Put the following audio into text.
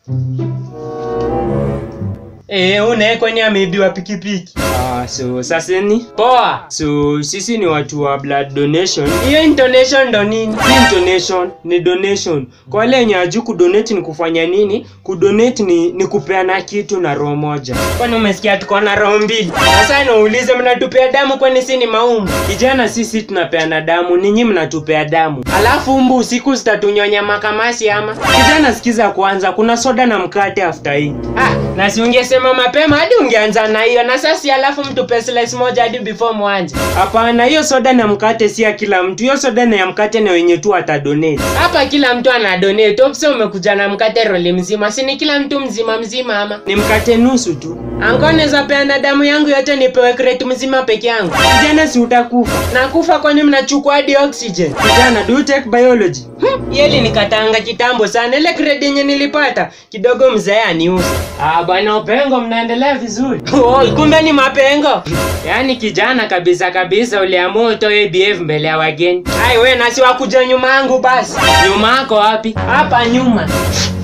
Eh, unaye kwani ameibiwa pikipiki? Ah, so sasa ni poa. So sisi ni watu wa blood donation. Hiyo intonation ndo nini? Si intonation, ni donation. Kwa wale wenye hajui kudonate ni kufanya nini? Kudonate ni, ni kupeana kitu na roho moja. Kwani umesikia tuko na roho mbili? Sasa naulize mnatupea damu kwani si ni maumbu? Kijana sisi tunapeana damu, ninyi mnatupea damu. Alafu mbu usiku zitatunyonya makamasi ama? Kijana sikiza kwanza, kuna soda na mkate after hii. Ah, na si ungesema mapema hadi ungeanza na hiyo na sasa alafu mtupe slice moja hadi before mwanze. Hapana, hiyo soda na mkate si ya kila mtu. Hiyo soda na ya mkate na wenye tu atadonate. Hapa kila mtu ana donate. Opsa umekuja na mkate roli mzima. Si ni kila mtu mzima mzima ama? Ni mkate nusu tu. Anko naweza peana damu yangu yote nipewe crate mzima peke yangu. Kijana si utakufa. Nakufa kwani mnachukua hadi oxygen. Kijana, do you take biology? Hmm, Yeli nikatanga kitambo sana. Ile crate yenye nilipata kidogo mzee aniuza. Ah, bwana Opengo mnaendelea vizuri. Oh, kumbe ni mapengo. Yaani kijana kabisa kabisa uliamua utoe ABF mbele ya wageni. Ai we nasi wakuja nyuma yangu basi. Nyuma yako wapi? Hapa nyuma.